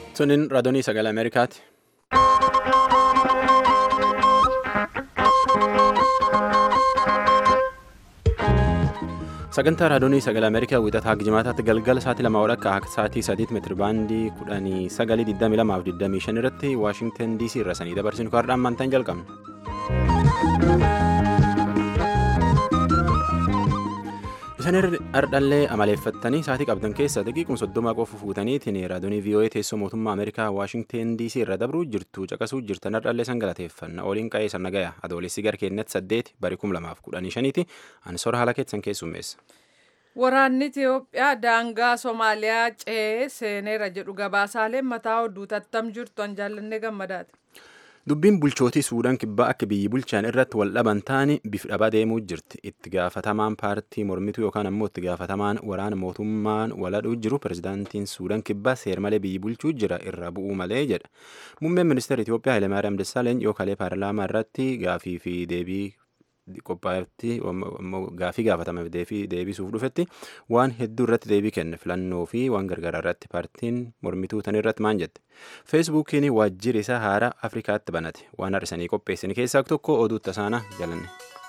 Sunin raadiyoo sagalee Ameerikaati. Sagantaa raadiyoo sagalee Ameerikaa wixataa jimaataatti galgala sa'aatii lama walakkaa akka sa'aatii sadiitti meetiri baandii kudhanii sagalii digdamii lamaaf digdamii shan irratti Waashingtan DC irra sanii dabarsinu kaardhaan maantaan jalqabna. Isaan ardhallee amaleeffattanii sa'aatii qabdan keessa daqiiquma soddoma qofa fuutaniitiin raadiyoo VOA teessoo mootummaa Ameerikaa Waashingtan DC irra dabruu jirtu caqasuu jirtan ardhallee san galateeffanna oliin qa'ee san nagaya adoolessi gara keenyatti saddeeti bari kum lamaaf kudhanii shaniiti ansoora haala keessan keessummeessa. Waraanni Itiyoophiyaa daangaa Somaaliyaa ce'ee seeneera jedhu gabaasaaleen mataa oduu tattam jirtu an jaallannee gammadaati. Dubbiin bulchootii Suudaan kibbaa akka biyyi bulchaan irratti wal dhaban taane bifa dhabaa deemuu jirti. Itti gaafatamaan paartii mormituu yookaan ammoo itti gaafatamaan waraana mootummaan waladhuu jiru pirezidaantiin Suudaan kibbaa seer malee biyyi bulchuu jira irra bu'uu malee jedha. Muummeen ministeera Itiyoophiyaa Hayilemaariyaam Dassaaleny yoo kalee paarlaamaa irratti gaafii fi deebii qophaa'etti gaafii gaafatameef deebisuuf dhufetti waan hedduu irratti deebii kenne filannoo fi waan gargaaraa irratti paartiin mormituu tan irratti maan jette feesbuukiin waajjirri isaa haaraa afrikaatti banate waan har'isanii qopheessan keessaa tokko oduu tasaana jalanne.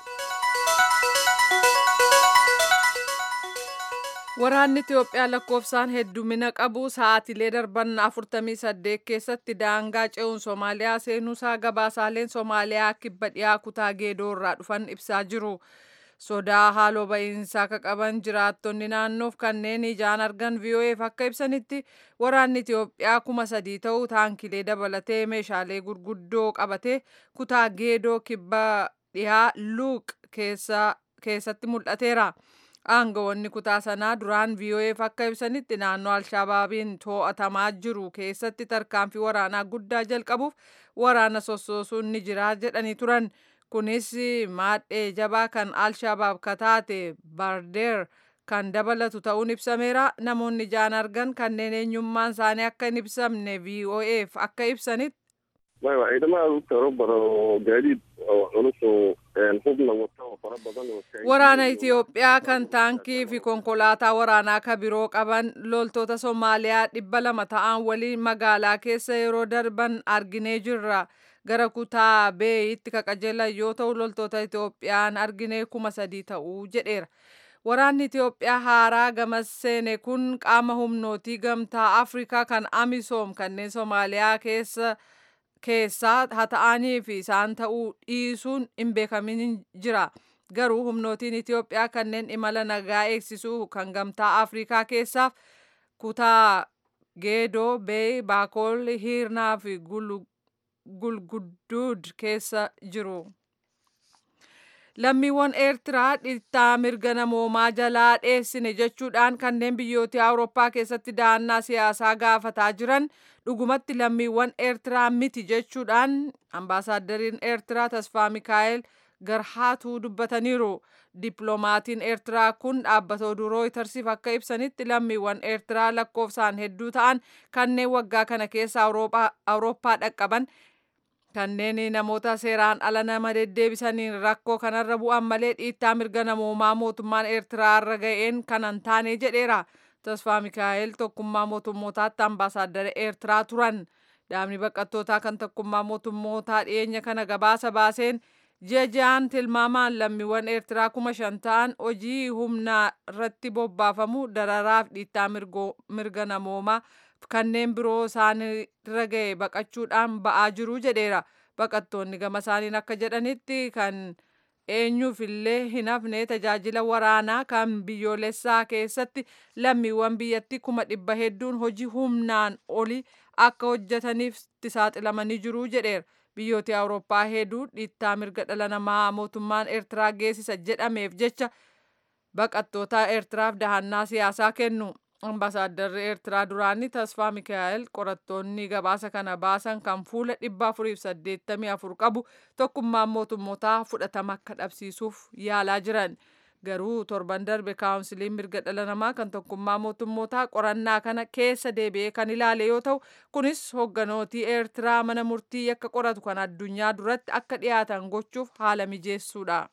Waraanni Itiyoophiyaa lakkoofsaan heddumina qabu sa'aatilee darban 48 keessatti daangaa ce'uun Somaaliyaa seenuusaa gabaasaaleen Somaaliyaa kibba dhiyaa kutaa geedoo irraa dhufan ibsaa jiru. Sodaa haaloo ba'iinsaa akka qaban jiraattonni naannoof kanneen ijaan argan VOA'f akka ibsanitti waraanni Itiyoophiyaa kuma sadii ta'uu taankilee dabalatee meeshaalee gurguddoo qabatee kutaa geedoo kibba dhiyaa luuq keessatti mul'ateera. Aangawoonni kutaa sanaa duraan VOA'f akka ibsanitti naannoo Alshabaabiin to'atamaa jiru keessatti tarkaanfii waraanaa guddaa jalqabuuf waraana sossoosuun ni jira jedhanii turan. Kunis maadhee jabaa kan Alshabaab kataate Bardeer kan dabalatu ta'uun ibsameera. Namoonni ijaan argan kanneen eenyummaan isaanii akka hin ibsamne VOA'f akka ibsanitti. Waraana Itiyoophiyaa kan taankii fi konkolaataa waraanaa ka biroo qaban loltoota Somaaliyaa dhibba lama ta'an waliin magaalaa keessa yeroo darban arginee jirra. Gara kutaa beeyitti ka qajeelan yoo ta'u loltoota Itiyoophiyaan arginee kuma sadii ta'uu jedheera. Waraanni Itiyoophiyaa haaraa gamas seene kun qaama humnootii gamtaa Afrikaa kan Amisoom kanneen Somaaliyaa keessa keessaa haa ta'anii fi isaan ta'uu dhiisuun hin beekamin jira. Garuu humnootiin Itiyoophiyaa kanneen imala nagaa eegsisuu kan gamtaa Afrikaa keessaaf kutaa Geedoo, Beey, Baakool, Hiirnaa fi Gulgudduud keessa jiru. Lammiiwwan Eertiraa dhiittaa mirga namoomaa jalaa dheessine jechuudhaan kanneen biyyoota Awurooppaa keessatti dahannaa siyaasaa gaafataa jiran dhugumatti lammiiwwan Eertiraa miti jechuudhaan ambaasaaddariin Eertiraa Tasfaa Mikaa'el Garhaatuu dubbataniiru. Dippiloomatiin Eertiraa kun dhaabbata oduu rooytarsiif akka ibsanitti lammiiwwan Eertiraa lakkoofsaan hedduu ta'an kanneen waggaa kana keessa Awurooppaa dhaqqaban kanneen namoota seeraan ala nama deddeebisaniin rakkoo kanarra bu'an malee dhiittaa mirga namoomaa mootummaan Eertiraa irra ga'een kanan taane jedheera. Tasfaa Mikaa'el tokkummaa mootummootaatti ambaasaaddara Eertiraa turan. Dhaabni baqattootaa kan tokkummaa mootummootaa dhiyeenya kana gabaasa baaseen ji'a ji'aan tilmaamaan lammiiwwan Eertiraa kuma shan ta'an hojii humnaa irratti bobbaafamu dararaaf dhiittaa mirga namoomaa kanneen biroo isaanirra ga'e baqachuudhaan ba'aa jiru jedheera. Baqattoonni gama isaaniin akka jedhanitti kan eenyuufillee hin hafne tajaajila waraanaa kan biyyoolessaa keessatti lammiiwwan biyyattii kuma dhibba hedduun hojii humnaan oli akka hojjetaniif saaxilamanii jiru jedheera. Biyyooti Awurooppaa hedduu dhiittaa mirga dhala namaa mootummaan Eertiraa geessisa jedhameef jecha baqattoota Eertiraaf dahannaa siyaasaa kennu. Ambaasaaddarri Eertiraa duraanii Tasfaa Mikaa'el qorattoonni gabaasa kana baasan kan fuula dhibba afuriif saddeettamii afur qabu tokkummaan mootummootaa fudhatama akka dhabsiisuuf yaalaa jiran. Garuu torban darbe kaawunsiliin mirga dhala namaa kan tokkummaa mootummootaa qorannaa kana keessa deebi'ee kan ilaale yoo ta'u kunis hogganootii Eertiraa mana murtii yakka qoratu kan addunyaa duratti akka dhiyaatan gochuuf haala mijeessuudha.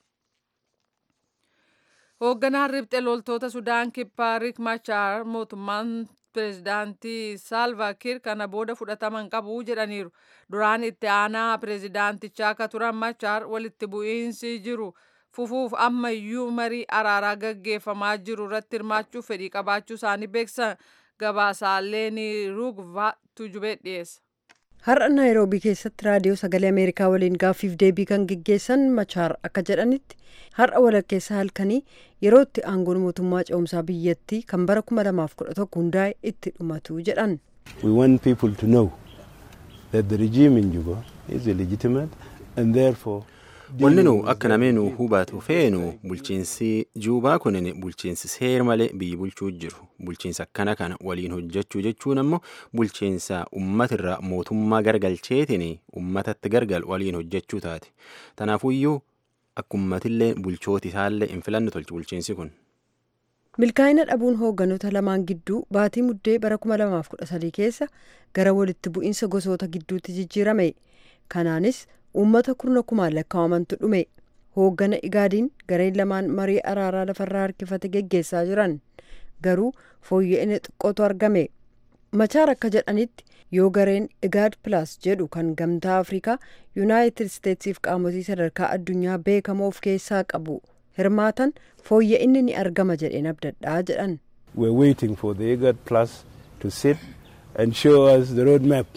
Hoogganaan riphxe loltoota Sudaan kibbaa Riek Machaar mootummaan pireezidaantii Saalva Kiir kana booda fudhataman qabu jedhaniiru. Duraan itti aanaa pireezidaantichaa akka turan Machaar walitti bu'iinsi jiru fufuuf ammayyuu marii araaraa gaggeeffamaa jiru irratti hirmaachuuf fedhii qabaachuu isaanii beeksisan gabaasaalee ni rugvaa tujubee dhiyeessa. Har'a Naayiroobii keessatti raadiyoo sagalee Ameerikaa waliin gaaffiif deebii kan geggeessan Machaar akka jedhanitti har'a walakkeessa halkanii yeroo itti aangoon mootummaa ce'umsaa biyyattii kan bara 2011 hundaa'e itti dhumatu jedhan. We want people to know that the regime in Juba is illegitimate and therefore Wanni nu akka namni nu hubatu feenu bulchiinsi juubaa kunin bulchiinsi seer malee biyyi bulchuu jiru. Bulchiinsa akkana kana waliin hojjechuu jechuun ammoo bulchiinsa uummatirra mootummaa gargalcheetiin uummatatti gargal waliin hojjechuu taate. Tanaafuyyuu akka uummatillee bulchooti isaallee hin filanne tolchi bulchiinsi kun. Milkaa'ina dhabuun hoogganoota lamaan gidduu baatii muddee bara 2013 keessa gara walitti bu'iinsa gosoota gidduutti jijjiirame. Kanaanis uummata kurna kumaan lakkaa'amantu dhume hooggana igaadiin gareen lamaan marii araaraa lafarraa harkifate geggeessaa jiran garuu fooyya'ina xiqqootu argame machaar akka jedhanitti yoo gareen igaad pilaas jedhu kan gamtaa afrikaa yuunaayitid isteetsiif qaamotii sadarkaa addunyaa beekamoo of keessaa qabu hirmaatan fooyya'inni ni argama jedheen abdadhaa jedhan. we're waiting for the IGAD plus to sit and show us the road map.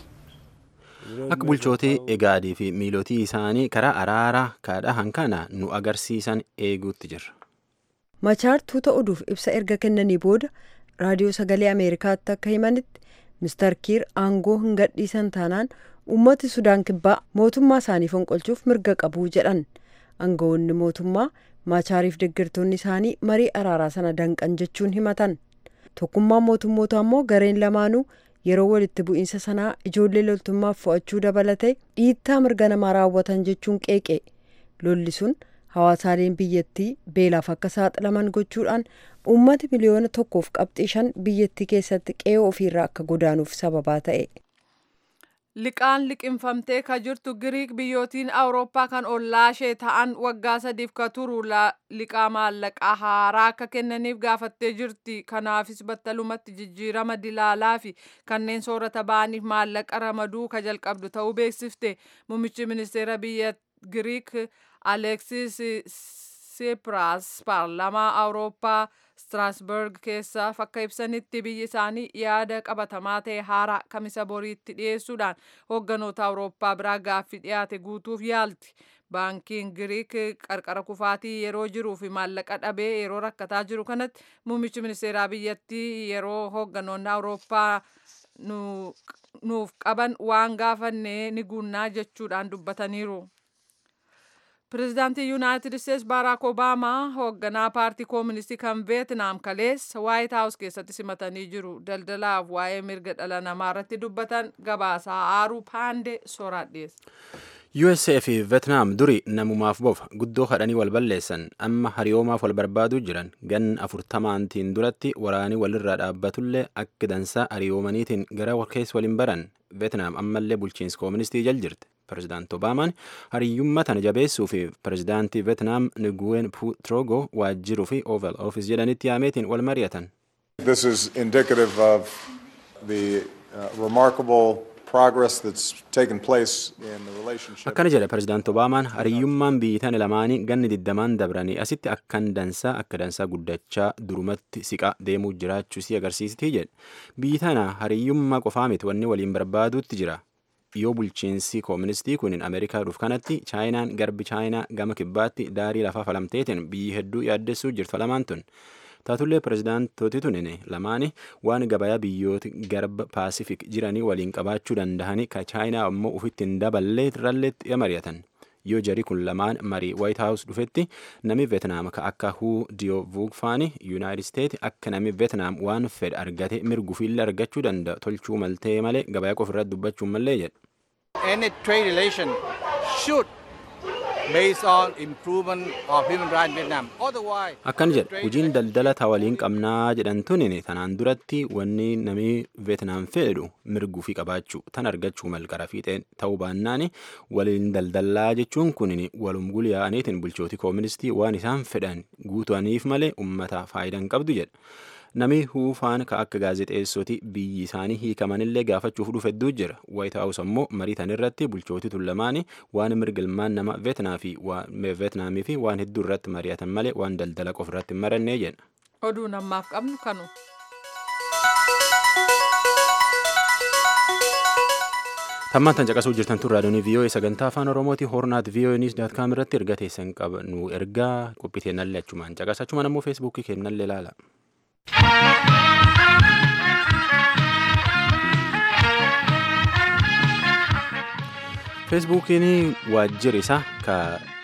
Akka bulchootii egaadii fi miilotii isaanii karaa araaraa kaadhahan kana nu agarsiisan eeguutti jirra. Machaar tuuta oduuf ibsa erga kennanii booda raadiyoo sagalee Ameerikaatti akka himanitti Mr. Kiir aangoo hin gadhiisan taanaan uummati Sudaan kibbaa mootummaa isaanii fonqolchuuf mirga qabu jedhan. Aangawoonni mootummaa Machaariif deeggartoonni isaanii marii araaraa sana danqan jechuun himatan. Tokkummaan mootummoota ammoo gareen lamaanuu yeroo walitti bu'iinsa sanaa ijoollee loltummaaf fo'achuu dabalatee dhiittaa mirga namaa raawwatan jechuun qeeqe lolli sun hawaasaaleen biyyattii beelaaf akka saaxilaman gochuudhaan uummati miliyoona tokkoof qabxii shan biyyattii keessatti qe'ee ofiirraa akka godaanuuf sababaa ta'e. Liqaan liqinfamtee ka jirtu Giriik biyyootiin Awurooppaa kan ollaashee ta'an waggaa sadiif ka turu liqaa maallaqaa haaraa akka kennaniif gaafattee jirti. Kanaafis battalumatti jijjiirama dilaalaa fi kanneen soorata ba'aniif maallaqa ramaduu ka jalqabdu ta'uu beeksifte. Muummichi ministeera biyya Giriik Aleksis Sipraas paarlamaa Awurooppaa Strasburg keessaaf akka ibsanitti biyyi isaanii yaada qabatamaa ta'e haaraa kamisa boriitti dhiyeessuudhaan hoogganoota Awurooppaa biraa gaaffii dhiyaate guutuuf yaalti. Baankiin Giriik qarqara kufaatii yeroo jiruu fi maallaqa dhabee yeroo rakkataa jiru kanatti muummichi ministeeraa biyyattii yeroo hoogganoonni Awurooppaa nuuf qaban waan gaafannee ni guunnaa jechuudhaan dubbataniiru. Pireezidaantii Yuunaayitid Isteets Baaraak Obaamaa hoogganaa paartii kooministii kan Veetnaam kaleessa Waayit Haawus keessatti simatanii jiru. Daldalaaf waa'ee mirga dhala namaa irratti dubbatan gabaasaa aaruu paandee soraadheessa. USA fi Veetnaam duri namumaaf bofa guddoo kadhanii wal balleessan amma hariyoomaaf wal barbaaduu jiran gan afurtamaantiin duratti waraanii walirraa dhaabbatullee akka dansaa hariyoomaniitiin gara keessa waliin baran Veetnaam ammallee bulchiinsa kooministii jal jirti. Pireezidaanti Obaamaan hariyyummaa tana jabeessuu fi pireezidaantii Veetnaam Nguyen Phu Trogo waajjiruu fi Oval Office jedhanitti yaameetiin wal mari'atan. This is indicative of the uh, remarkable progress that's taken place in the relationship. Akkana jedha pireezidaanti Obaamaan hariyyummaan biyyi tana lamaanii ganni digdamaan dabranii asitti akkan dansaa akka dansaa guddachaa durumatti siqaa deemuu jiraachuu si agarsiistii jedha. Biyyi tana hariyyummaa qofaa miti wanni waliin barbaaduutti jira. yoo bulchiinsi kooministii kun ameerikaa dhuuf kanatti chaayinaan garbi chaayinaa gama kibbaatti daarii lafaa falamteetiin biyyi hedduu yaaddessuu jirtu lamaan tun taatullee pireezidaantooti tunin lamaani waan gabayaa biyyoota garba paasifik jiranii waliin qabaachuu danda'anii ka chaayinaa ammoo ufitti hin daballee irralleetti mari'atan yoo jari kun lamaan marii waayit haawus dhufetti nami veetnaam ka akka huu diyoo vuugfaani yuunaayitid isteet akka nami veetnaam waan fedhe argate mirgufiillee argachuu danda'a tolchuu maltee malee gabayaa qofa irratti dubbachuun mallee jedha. Any trade relation should based on improvement of human rights in Vietnam. Otherwise, Akkan jedha hojiin daldala ta waliin qabnaa jedhan tunin tanaan duratti wanni namni veetnaam fedhu mirguu fi qabaachuu tan argachuu malqara fiixeen ta'uu baannaan waliin daldalaa jechuun kunin walum gulyaa'aniitiin bulchooti kooministii waan isaan fedhan guutaniif malee ummata faayidaa hin qabdu jedha. Nami huufaan ka akka gaazexeessoti biyyi isaanii hiikamanillee gaafachuuf dhufe hedduu jira. Waayit Haawus ammoo marii tan irratti bulchootii tullamaanii waan mirga ilmaan nama Veetnaamii fi waan hedduu irratti mari'atan malee waan daldala qofa irratti hin marannee jedha. Oduun ammaaf qabnu kanu. Tammaan tan caqasuu jirtan tun raadiyoonii VOA sagantaa afaan Oromooti hornaat VOA News daat kaam irratti erga teessan qabnu ergaa qophii teennallee achumaan caqasa achumaan ammoo feesbuukii keennallee ilaala. feesbuukiin waajjirri isaa ka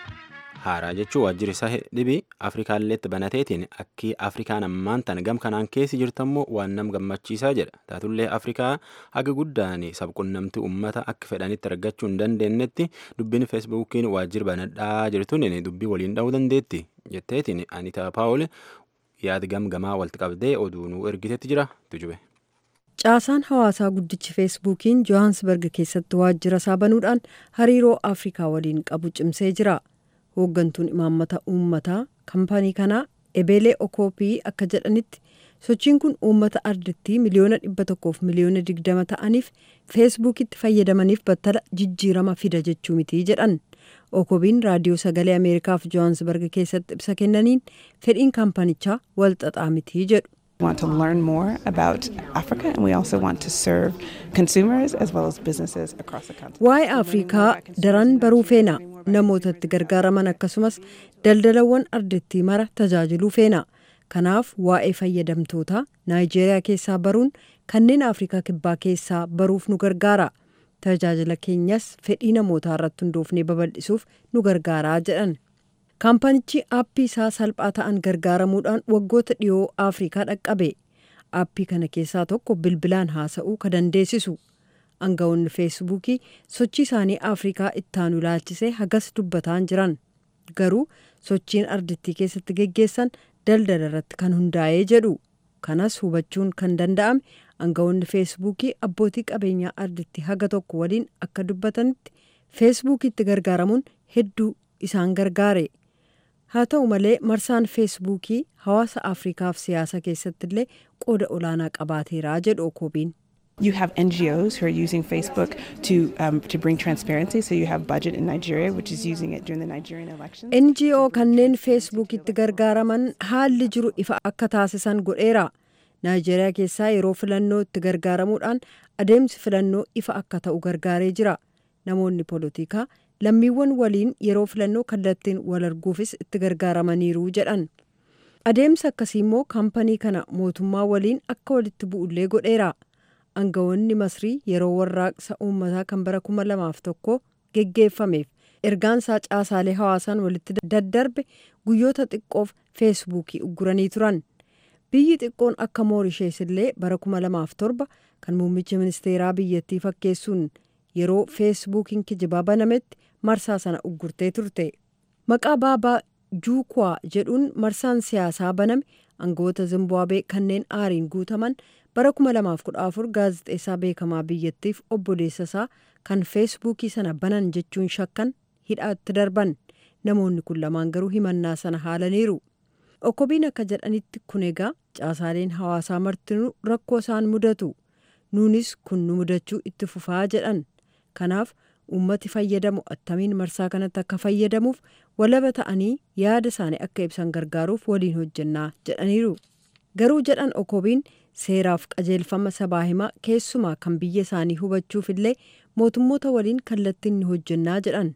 haaraa jechuun waajjirri isaa dhibi afrikaalleetti banateetiin akki afrikaan ammaan tan gam kanaan keessi jirtammoo waan nam gammachiisaa jedha taatullee afrikaa haga guddaan sabqunnamtii ummata akka fedhanitti argachuu hin dandeenyetti dubbiin feesbuukiin waajjirri banadhaa jirtuun dubbii waliin dha'uu dandeetti jetteetiin anitaa paawul yaada gamgamaa walitti qabdee oduu nuu ergitetti jira tujube. Caasaan hawaasaa guddichi feesbuukiin Johannesburg keessatti waajjira isaa banuudhaan hariiroo Afrikaa waliin qabu cimsee jira. Hooggantuun imaammata uummataa kaampaanii kanaa Ebeelee Okoopii akka jedhanitti sochiin kun uummata ardittii miliyoona dhibba tokkoof miliyoona digdama ta'aniif feesbuukitti fayyadamaniif battala jijjiirama fida jechuu mitii jedhan. Okoobiin raadiyoo sagalee Ameerikaaf Johannesburg keessatti ibsa kennaniin fedhiin kaampaanichaa wal xaxaa mitii jedhu. We want to learn more about Africa and we also want to serve consumers as well as businesses across the continent. Waa'ee Afrikaa daran baruu feena namootatti gargaaraman akkasumas daldalawwan ardittii mara tajaajiluu feena. Kanaaf waa'ee fayyadamtoota Naayijeeriyaa keessaa baruun kanneen Afrikaa kibbaa keessaa baruuf nu gargaara. Tajaajila keenyas fedhii namootaa irratti hundoofnee babal'isuuf nu gargaaraa jedhan. kaampanichi aappii isaa salphaa ta'an gargaaramuudhaan waggoota dhiyoo afrikaa dhaqqabe aappii kana keessaa tokko bilbilaan haasa'uu ka dandeessisu aangawoonni feesbuukii sochii isaanii afrikaa ittaanu ilaalchisee hagas dubbataan jiran garuu sochiin ardittii keessatti geggeessan daldala irratti kan hundaa'ee jedhu kanas hubachuun kan danda'ame aangawoonni feesbuukii abbootii qabeenyaa ardittii haga tokko waliin akka dubbatanitti feesbuukiitti gargaaramuun hedduu isaan gargaare. haa ta'u malee marsaan feesbuukii hawaasa afrikaaf siyaasa keessatti illee qooda olaanaa qabaateeraa jedhu okoobiin. You have NGOs who are using Facebook to um, to bring transparency. So you have Budget in Nigeria, which is using it during the Nigerian elections. NGO kanneen feesbuukitti gargaaraman haalli jiru ifa akka taasisan godheera. Naayijeeriyaa keessaa yeroo filannoo itti gargaaramuudhaan adeemsi filannoo ifa akka ta'u gargaaree jira. Namoonni poolitikaa lammiiwwan waliin yeroo filannoo kallattiin wal arguufis itti gargaaramaniiru jedhan. Adeemsa akkasii immoo kaampanii kana mootummaa waliin akka walitti bu'ullee godheera. Aangawoonni Masrii yeroo warraaqsa uummataa kan bara kuma lamaaf tokko geggeeffameef ergaan isaa caasaalee hawaasaan walitti daddarbe guyyoota xiqqoof feesbuukii ugguranii turan. Biyyi xiqqoon akka Moorishees illee bara kuma lamaaf torba kan muummicha ministeeraa biyyattii fakkeessuun yeroo feesbuukiin kijibaa banametti marsaa sana uggurtee turte. Maqaa baabaa Juukwaa jedhuun marsaan siyaasaa baname aangawoota Zimbaabuwee kanneen aariin guutaman bara 2014 gaazexeessaa beekamaa biyyattiif obboleessa isaa kan feesbuukii sana banan jechuun shakkan hidhaatti darban. Namoonni kun lamaan garuu himannaa sana haalaniiru. Okobiin akka jedhanitti kun egaa caasaaleen hawaasaa martinuu rakkoo isaan mudatu. Nuunis kun nu mudachuu itti fufaa jedhan. Kanaaf uummati fayyadamu attamiin marsaa kanatti akka fayyadamuuf walaba ta'anii yaada isaanii akka ibsan gargaaruuf waliin hojjennaa jedhaniiru. Garuu jedhan okobiin seeraaf qajeelfama sabaa himaa keessumaa kan biyya isaanii hubachuuf illee mootummoota waliin kallattiin ni hojjennaa jedhan.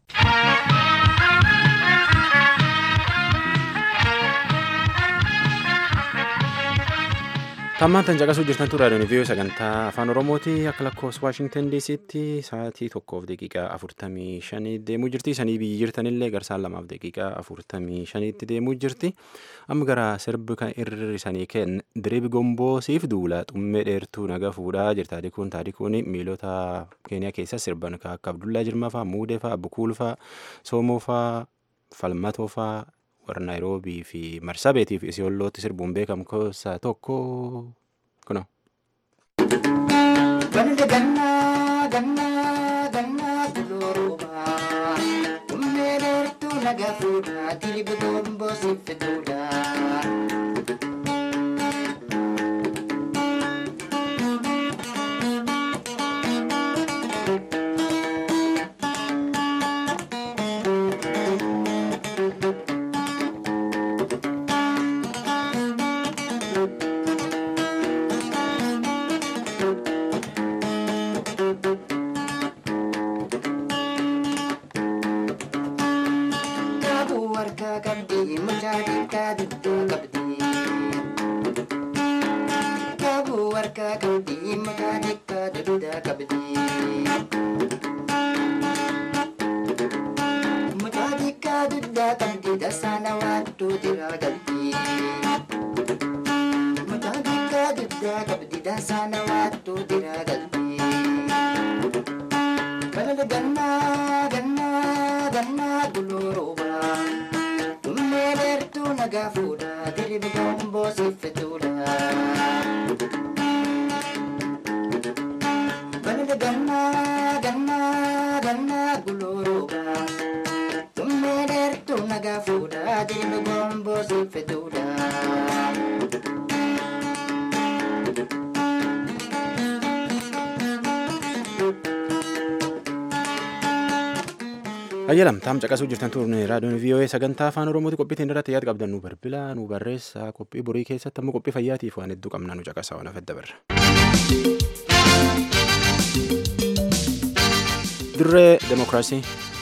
Tammaan tan caqasuu jirtantu raadiyoon viiyoo sagantaa afaan oromooti akka lakkoofsa waashingtan diisitti sa'aatii tokkoof daqiiqaa afurtamii shanii deemuu jirti sanii biyyi jirtanillee garsaan lamaaf daqiiqaa afurtamii shaniitti deemuu jirti amma gara sirbi kan irrisanii kenna diribi gomboo siif duula xummee dheertuu naga fuudhaa jirta taadikuun taadikuun miilota keeniyaa keessa sirban akka abdullaa jirmafaa muudeefaa bukuulfaa soomoofaa falmatoofaa warra naayiroobii fi marsabeetii fi isiyollootti sirbuun beekamu keessaa tokko kuno. Ganda gannaa gannaa gannaa gulooruuba Ummee dheertuu naga fuudha diribi gomboo siffituudha mucaa xiqqaa duddaa qabdi. Kaabuu harkaa qabdi mucaa xiqqaa duddaa qabdi. Mucaa xiqqaa duddaa qabdi dasaana waattuu jiraa galti. Mucaa xiqqaa duddaa qabdi dasaana waattuu jiraa galti. Balala gannaa gannaa gannaa gulurooba. Dummee dheertuu nagaa fuudha diribi gomboo siffituudha. Balala gannaa gannaa gannaa gulurooba. Dummee dheertuu nagaa fuudha diribi gomboo siffituudha. ayyalam taam caqasuu jirtan turne raadiyoon vii'oo'ee sagantaa afaan oromooti qophiitiin irratti yaada qabdan nu bilbilaa nu barreessaa qophii borii keessatti ammoo qophii fayyaatiif waan hedduu qabna nu caqasaa waan hafedda barra. dirree demokiraasii.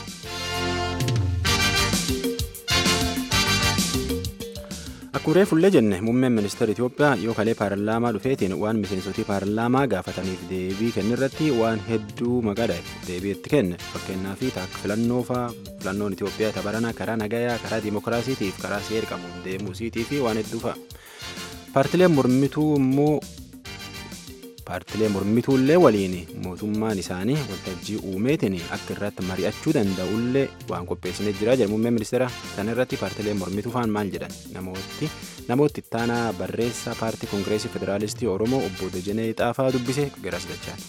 Akkuma reefullee jenne muummeen ministeera Itoophiyaa yoo kalee paarlaamaa dhufeetiin waan miseensotii paarlaamaa gaafataniif deebii kennirratti waan hedduu maqaadha deebii itti kenne fakkeenyaaf taakka filannoo fa'aa filannoon Itoophiyaa tabarana karaa nagayaa karaa dimookiraasiitiif karaa seera qabuun deemuusiitii fi waan hedduu fa'a. Paartileen mormituu immoo paartilee mormituullee waliin mootummaan isaanii waltajjii uumeetiin akka irratti mari'achuu danda'ullee waan qopheessinee jira jedha muummeen ministeera sana irratti paartilee mormituu faan maal jedhan namooti namooti ittaanaa barreessaa paartii koongireesii federaalistii oromoo obbo Dejenee Xaafaa dubbise garas dachaan.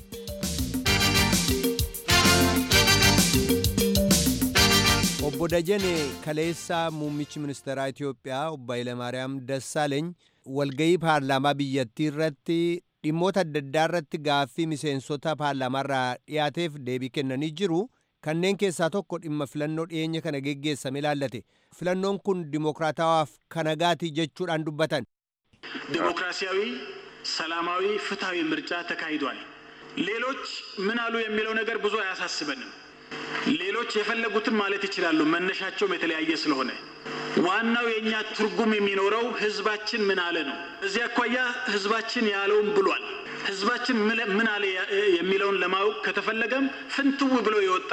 obbo Dajane kaleessaa muummichi ministeeraa Itoophiyaa obbo Hayilamaariyaam Dassaaleeny walgayii paarlaamaa biyyattii irratti dhimmoota adda addaa irratti gaaffii miseensota paarlaamaarraa dhiyaateef deebii kennanii jiru. Kanneen keessaa tokko dhimma filannoo dhiyeenya kana geggeessame ilaallate. Filannoon kun dimokiraatawaaf kanagaatii jechuudhaan dubbatan. ዲሞክራሲያዊ፣ ሰላማዊ፣ ፍትሐዊ ምርጫ ተካሂዷል። ሌሎች ምን አሉ የሚለው ነገር ብዙ አያሳስበንም። ሌሎች የፈለጉትን ማለት ይችላሉ፣ መነሻቸውም የተለያየ ስለሆነ ዋናው የእኛ ትርጉም የሚኖረው ህዝባችን ምን አለ ነው። እዚህ አኳያ ህዝባችን ያለውን ብሏል። ህዝባችን ምን አለ የሚለውን ለማወቅ ከተፈለገም ፍንትው ብሎ የወጣ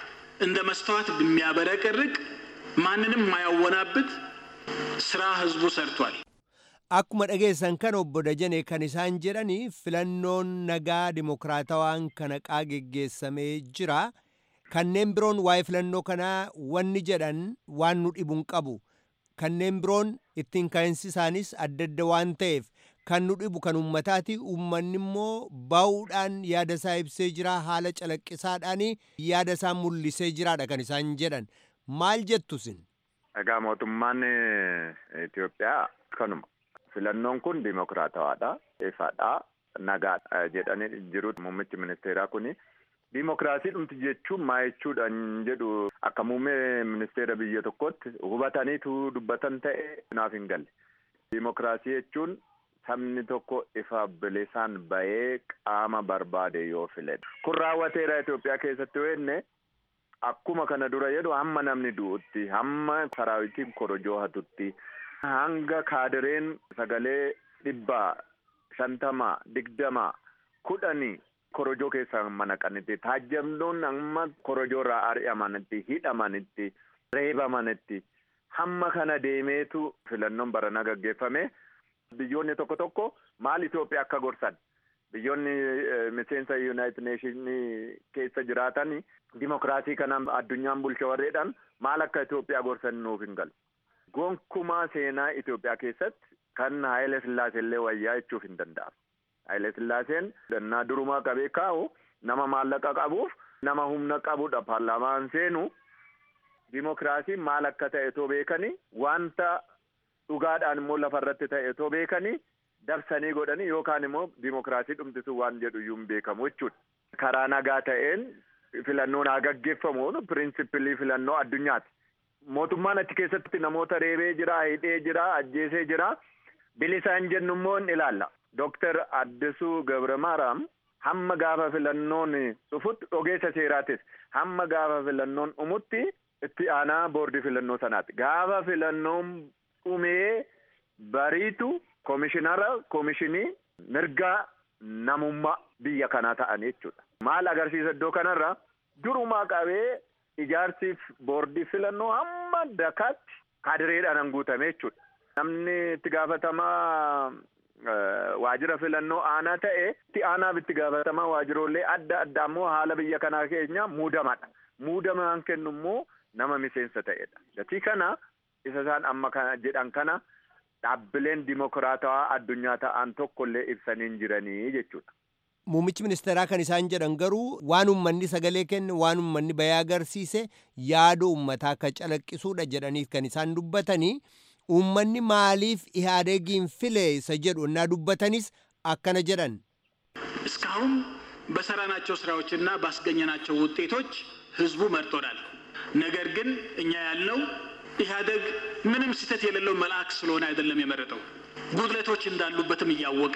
እንደ መስተዋት የሚያበረቀርቅ ማንንም ማያወናብት ስራ ህዝቡ ሰርቷል። Akkuma dhageessan kan obbo Dajane kan isaan jedhani filannoon nagaa dimokiraatawaan kanaqaa geggeessamee jira. Kanneen biroon waa'ee filannoo kanaa wanni jedhan waan nu dhibu hin qabu. Kanneen biroon ittiin ka'insi isaanis adda adda waan ta'eef kan nu dhibu kan uummataati. Uummanni immoo bahuudhaan yaada isaa ibsee jira. Haala calaqqisaadhaan yaada isaa mul'isee jiraadha kan isaan jedhan. Maal jettu isin? Egaa mootummaan Itoophiyaa kanuma. Filannoon kun dimokiraatawaadha. Ifaadha. Nagaadha jedhanii jiru muummichi ministeeraa kuni. Dimokiraasii dhumti jechuun maa jechuudhaan jedhu akka muummee ministeera biyya tokkotti hubataniitu dubbatan ta'e naaf hin galle. Dimokiraasii jechuun sabni tokko ifa bilisaan bahee qaama barbaade yoo filedha. Kun raawwateera Itoophiyaa keessatti weenne akkuma kana dura jedhu hamma namni du'utti hamma saraawitiin korojoo hatutti hanga kaadireen sagalee dhibbaa shantama digdama kudhanii korojoo keessaa manaqanitti taajjabdoon amma korojoo irraa ari'amanitti hidhamanitti reebamanitti hamma kana deemeetu filannoon barana gaggeeffame biyyoonni tokko tokko maal Itoophiyaa akka gorsan biyyoonni miseensa yuunaayitid neeshinii keessa jiraatan dimokiraasii kana addunyaan bulcha warreedhaan maal akka Itoophiyaa gorsan nuuf hin galu. Gonkumaa seenaa Itoophiyaa keessatti kan Haayile Sillaasee illee wayyaa jechuuf hin danda'amu. Haayile Sillaaseen dannaa durumaa qabee kaa'u nama maallaqa qabuuf nama humna qabudha paarlaamaan seenu dimokiraasiin maal akka ta'e too beekanii wanta dhugaadhaan immoo lafarratti ta'e too beekanii dabsanii godhanii yookaan immoo dimokiraasii dhumtisuu waan jedhu iyyuu hin beekamu jechuudha. Karaa nagaa ta'een filannoon haa gaggeeffamu pirinsipilii filannoo addunyaati. Mootummaan achi keessatti namoota reebee jira, hidhee jira, ajjeesee jira. Bilisaan jennu immoo hin ilaalla. Dooktar Addisuu Gabramaraam hamma gaafa filannoon dhufutti ogeessa seeraatis hamma gaafa filannoon dhumutti itti aanaa boordii filannoo sanaati. Gaafa filannoon dhumee bariitu koomishinara koomishinii mirgaa namummaa biyya kanaa ta'anii jechuudha. Maal agarsiisa iddoo kanarra durumaa qabee ijaarsiif boordii filannoo hamma dakaatti kaadireedhaan guutame jechuudha. Namni itti gaafatamaa waajjira filannoo aanaa ta'e itti aanaaf itti gaafatamaa waajjiroolee adda addaa immoo haala biyya kanaa keenya muudamadha. Muudamaan kennu immoo nama miseensa ta'edha. Gatii kana isa isaan amma kana jedhan kana dhaabbileen dimokiraatawaa addunyaa ta'an tokkollee ibsanii hin jiranii jechuudha. Muummichi ministeeraa kan isaan jedhan garuu waan uummanni sagalee kenne waan uummanni bayyaa agarsiise yaada uummataa akka calaqqisuudha jedhaniif kan isaan dubbatanii uummanni maaliif ihaadegiin file isa jedhu እና dubbatanis akkana jedhan እስካሁን በሰራናቸው ስራዎችና ባስገኘናቸው ውጤቶች ህዝቡ መርጦናል። ነገር ግን እኛ ያልነው ኢህአደግ ምንም ስህተት የሌለው መልአክ ስለሆነ አይደለም የመረጠው ጉድለቶች እንዳሉበትም እያወቀ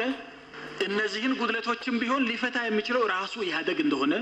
እነዚህን ጉድለቶችም ቢሆን ሊፈታ የሚችለው ራሱ ኢህአደግ እንደሆነ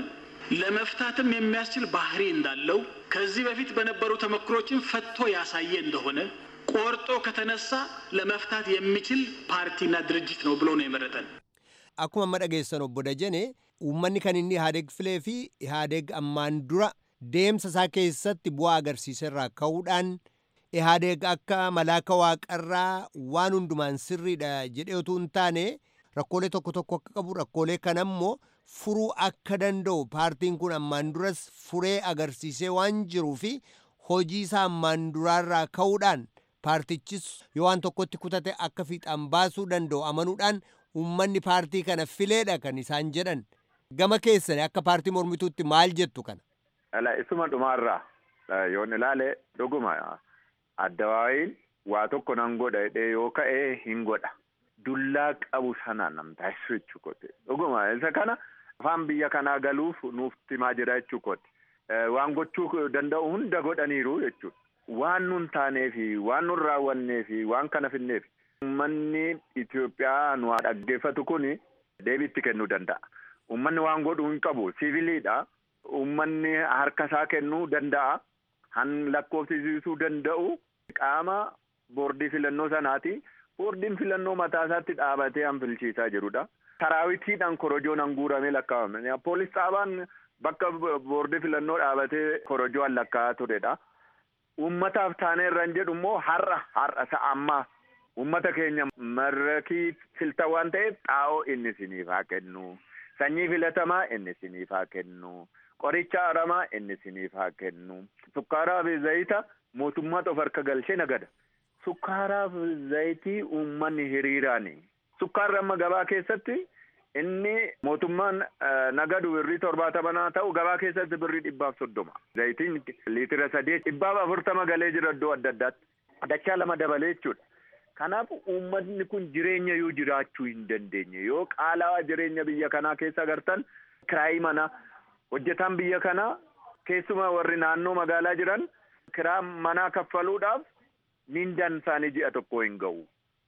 ለመፍታትም የሚያስችል ባህሪ እንዳለው ከዚህ በፊት በነበሩ ተመክሮችን ፈቶ ያሳየ እንደሆነ ቆርጦ ከተነሳ ለመፍታት የሚችል ፓርቲና ድርጅት ነው ብሎ ነው የመረጠን። akkuma amma dhageessan obbo Dajane uummanni kan inni Ihaadeeg filee fi Ihaadeeg ammaan dura deemsa isaa keessatti bu'aa agarsiiserraa ka'uudhaan Ihaadeeg akka malaaka waaqarraa waan hundumaan sirriidha jedhee utuu hin taane rakkoolee tokko tokko akka qabu rakkoolee kana immoo furuu akka danda'u paartiin kun ammaan duras furee agarsiisee waan jiruu fi hojii isaa ammaan duraarraa ka'uudhaan paartichis yoo waan tokkotti kutate akka fiixaan baasuu danda'u amanuudhaan uummanni paartii kana fileedha kan isaan jedhan gama keessanii akka paartii mormituutti maal jettu kana. Ala isuma dhumaarraa yoon ilaale dhuguma addawaayiin waa tokko nan godha jedhee yoo ka'e hin godha. Dullaa qabu sana nam taasisu jechuu kooti. Dhuguma isa kana afaan biyya kanaa galuuf nuuf timaa jira jechuu kooti. Waan gochuu danda'u hunda godhaniiru jechuudha. Waan nun taanee fi waan nun raawwannee fi waan kana finneef uummanni Itoophiyaa nu dhaggeeffatu kun deebiitti kennuu danda'a. Uummanni waan godhuu hin qabu siiviliidha. Uummanni harka isaa kennuu danda'a. Han lakkoofsisiisuu danda'u qaama boordii filannoo sanaati. Boordiin filannoo mataa isaatti dhaabatee han filchiisaa jirudha. Saraawitiidhaan korojoon han guuramee lakkaa'ame. Poolis dhaabaan bakka boordii filannoo dhaabatee korojoon lakkaa'aa turedha. Uummataaf taanee irraan jedhu immoo har'a har'a sa'a ammaa uummata keenya marrakii filta waan ta'eef xaa'oo inni isiniif haa kennu. Sanyii filatamaa inni isiniif haa kennu. Qoricha aramaa inni isiniif haa kennu. Sukkaaraa fi zayita mootummaatu of harka galchee nagada. Sukkaaraa fi zayitii uummanni hiriiraani. Sukkaarri amma gabaa keessatti inni mootummaan nagadu birrii torbaatamanaa ta'u gabaa keessatti birrii dhibbaaf soddoma. Zayitiin liitira sadii dhibbaaf afurtama galee jira iddoo adda addaatti. Dachaa lama dabalee jechuudha. Kanaaf uummanni kun jireenya yoo jiraachuu hin dandeenye yoo qaala'aa jireenya biyya kanaa keessa agartan kiraayii mana hojjetaan biyya kanaa keessumaa warri naannoo magaalaa jiran kiraa manaa kaffaluudhaaf mindaan isaanii ji'a tokko hin ga'u.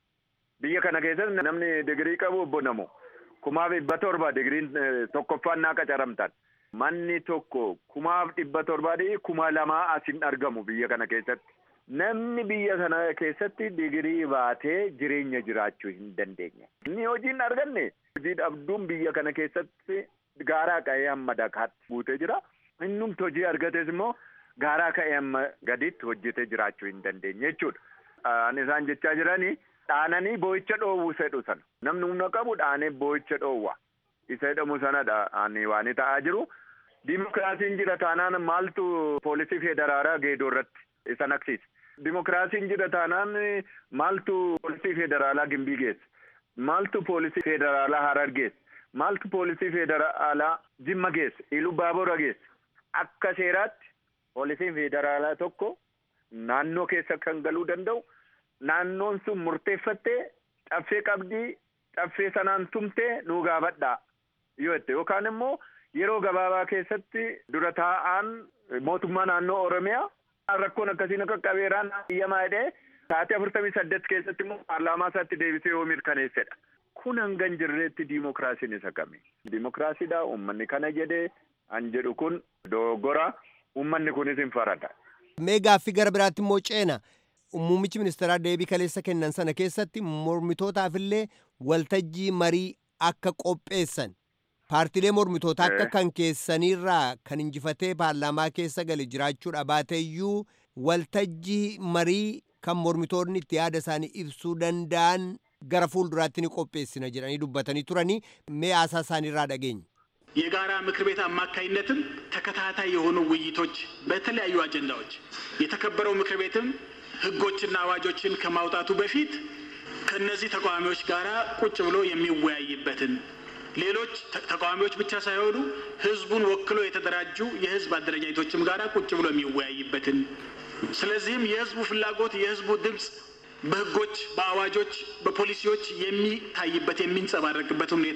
Biyya kana keessatti namni digirii qabu obbo Namo kumaaf dhibba torba digiriin tokkoffaan naa qacaramtan. Manni tokko kumaaf dhibba torbaadhii kuma lamaa as hin argamu biyya kana keessatti. Namni biyya kana keessatti digirii baatee jireenya jiraachuu hin dandeenye. Inni hojii hin arganne hojii dhabduun biyya kana keessatti gaaraa ka'ee hamma dakaatti guutee jira. Innumti hojii argates immoo gaaraa ka'ee hamma gaditti hojjetee jiraachuu hin dandeenye jechuudha. Ani isaan jechaa jiranii dhaananii boo'icha dhoowwu sedhu sana. Namni humna qabu dhaanee boo'icha dhoowwa. Isa jedhamu sanadha ani waan ta'aa jiru. Dimokiraasiin jira taanaan maaltu poolisii federaalaa geedoo irratti isa naqsiisa. Dimokiraasiin jira taanaan maaltu poolisii federaalaa gimbii geessa. Maaltu poolisii federaalaa harar geessa. Maaltu poolisii federaalaa jimma geessa. Iluu baabura geessa. Akka seeraatti poolisiin federaalaa tokko naannoo keessa kan galuu danda'u naannoon sun murteeffattee caffee qabdii caffee sanaan tumtee nuu gaafadhaa yoo jette yookaan immoo yeroo gabaabaa keessatti dura taa'aan mootummaa naannoo Oromiyaa rakkoon akkasiin akka qabeeraan iyyamaa jedhee sa'aatii afurtamii saddeet keessatti immoo paarlaamaa isaatti deebisee yoo mirkaneessedha. Kun hanga hin jirreetti diimokiraasiin isa kami? Diimokiraasiidha uummanni kana jedhee an jedhu kun dogoggora uummanni kunis hin farada. mee gaaffii gara biraatti immoo ceena muummichi ministeeraa deebii kaleessa kennan sana keessatti mormitootaafillee waltajjii marii akka qopheessan paartilee mormitootaa akka kan keessaniirraa kan injifatee paarlaamaa keessa gale jiraachuudha baateeyyuu waltajjii marii kan mormitoonni itti yaada isaanii ibsuu danda'an gara fuulduraatti ni qopheessina jedhanii dubbatanii turanii mee haasaa isaaniirraa dhageenya. የጋራ ምክር ቤት አማካይነትም ተከታታይ የሆኑ ውይይቶች በተለያዩ አጀንዳዎች የተከበረው ምክር ቤትም ህጎችና አዋጆችን ከማውጣቱ በፊት ከነዚህ ተቃዋሚዎች ጋር ቁጭ ብሎ የሚወያይበትን ሌሎች ተቃዋሚዎች ብቻ ሳይሆኑ ህዝቡን ወክሎ የተደራጁ የህዝብ አደረጃጀቶችም ጋር ቁጭ ብሎ የሚወያይበትን ስለዚህም የህዝቡ ፍላጎት የህዝቡ ድምፅ በህጎች፣ በአዋጆች፣ በፖሊሲዎች የሚታይበት የሚንጸባረቅበት ሁኔታ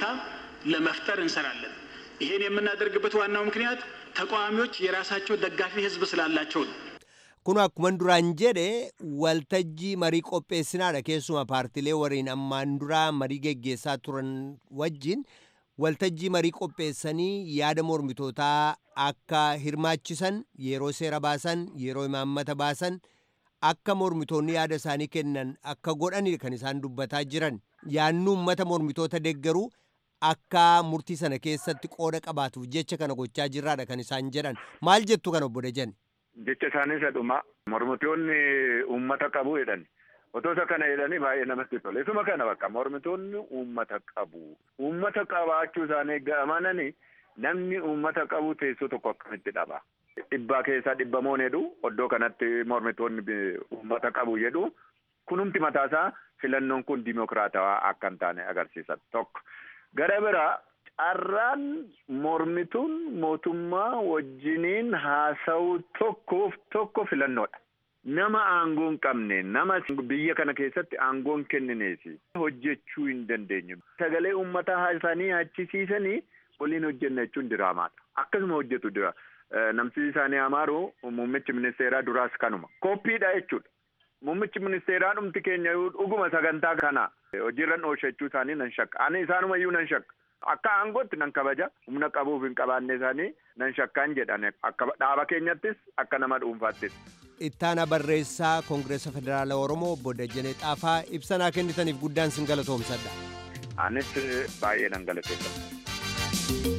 ለመፍጠር እንሰራለን። ይሄን የምናደርግበት ዋናው ምክንያት ተቃዋሚዎች የራሳቸው ደጋፊ ህዝብ ስላላቸው ነው። kun akkuman duraan jedhe waltajjii marii qopheessinaadha keessuma paartilee wariin ammaan duraa marii geggeessaa turan wajjin waltajjii marii qopheessanii yaada mormitootaa akka hirmaachisan yeroo seera baasan yeroo imaammata baasan akka mormitoonni yaada isaanii kennan akka godhani kan isaan dubbataa jiran yaannu ummata mormitoota deeggaruu akka murtii sana keessatti qooda qabaatuuf jecha kana gochaa jirraadha kan isaan jedhan maal jettu kana obbo Dajan. jecha isaanii isa dhuma mormitoonni uummata qabu jedhan otoo isa kana jedhanii baay'ee namatti tole isuma kana bakka mormitoonni uummata qabu uummata qabaachuu isaanii amananii namni uummata qabu teessoo tokko akkamitti dhaba dhibbaa keessaa dhibbamoon jedhu oddoo kanatti mormitoonni uummata qabu jedhu kunumti mataasaa filannoon kun dimokiraatawaa akka hin taane agarsiisa tokko gara biraa carraan mormituun mootummaa wajjiniin haasa'u tokkoof tokko filannoodha. Nama aangoo hin qabne nama biyya kana keessatti aangoo hin kennineef hojjechuu hin dandeenyu. Sagalee uummataa haasanii achisiisanii waliin hojjenna jechuun diraamaadha. Akkasuma hojjetu dira. Namtichi isaanii amaaru muummichi ministeeraa duraas kanuma. Koppiidha jechuudha. Muummichi ministeeraa dhumti keenya dhuguma sagantaa kana hojiirra oolchachuu isaanii nan shakka. Ani isaanumayyuu nan shakka. Akka aangootti nan kabaja humna qabuuf hin qabaanne isaanii nan shakkaan jedhan akka dhaaba keenyattis akka nama dhuunfaattis. Ittaana barreessaa Koongireesa Federaalaa Oromoo obbo Dajanee Xaafaa ibsanaa kennitaniif guddaan sin galatoomsadha. Anis baay'ee nan galateeffadha.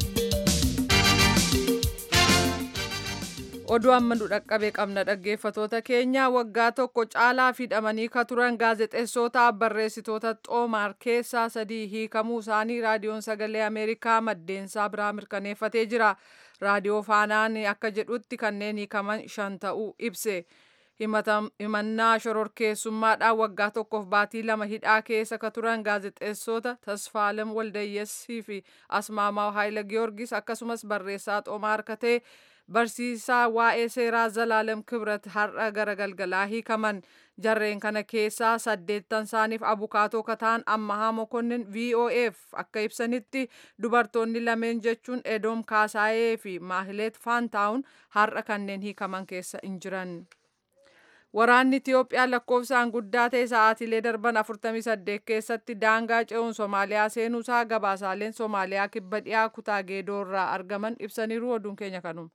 oduu amma nu dhaqqabee qabna dhaggeeffatoota keenya waggaa tokko caalaa hidhamanii ka turan gaazexeessootaa barreessitoota xoomaar keessaa sadii hiikamuu isaanii raadiyoon sagalee ameerikaa maddeensaa biraa mirkaneeffatee jira raadiyoo faanaan akka jedhutti kanneen hiikaman shan ta'uu ibse himannaa shororkeessummaadhaan waggaa tokkoof baatii lama hidhaa keessa ka turan gaazexeessota tasfaalem waldayyessii fi asmaamaa haayila giyoorgis akkasumas barreessaa xoomaar katee barsiisaa waa'ee seeraa zalaalem kibrat har'a gara galgalaa hiikaman jarreen kana keessaa saddeettan isaaniif abukaatoo kataan ammahaa mokonnin voaf akka ibsanitti dubartoonni lameen jechuun edoom kaasaayee fi maahileet faantaawun har'a kanneen hiikaman keessa hin jiran. Waraanni Itiyoophiyaa lakkoofsaan guddaa ta'e sa'aatiilee darban 48 keessatti daangaa ce'uun Somaaliyaa seenuusaa gabaasaaleen Somaaliyaa kibba dhiyaa kutaa geedoo irraa argaman ibsaniiru oduun keenya kanuma.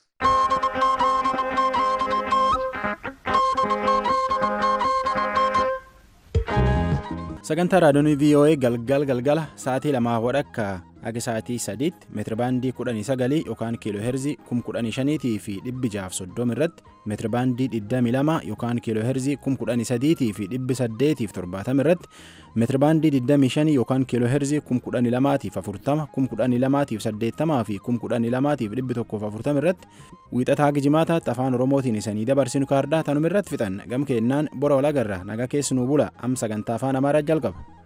sagantaa raadiyoonii voa galgal galgala sa'aatii lamaa wadhakka haga sa'aatii sadiitti meetirabaandii kudhanii sagalii yookaan kiiloo heerzii kum kudhanii shaniitii fi dhibbi jaaf soddoma irratti meetirabaandii digdamii lama yookaan kiiloo heerzii kum kudhanii sadiitii fi dhibbi saddeetiif torbaatama irratti meetirabaandii digdamii shanii yookaan kiiloo heerzii kum kudhanii lamaatiif afurtama kum kudhanii lamaatiif saddeettamaa fi kum kudhanii lamaatiif dhibbi tokkoof afurtama irratti wiixataa gijimaataatti afaan oromootiin isanii dabarsinu kaardaa tanuma irratti fixan gam keennaan bora walagarra naga keessanuu bula am sagantaa afaan amaaraa jalqaba.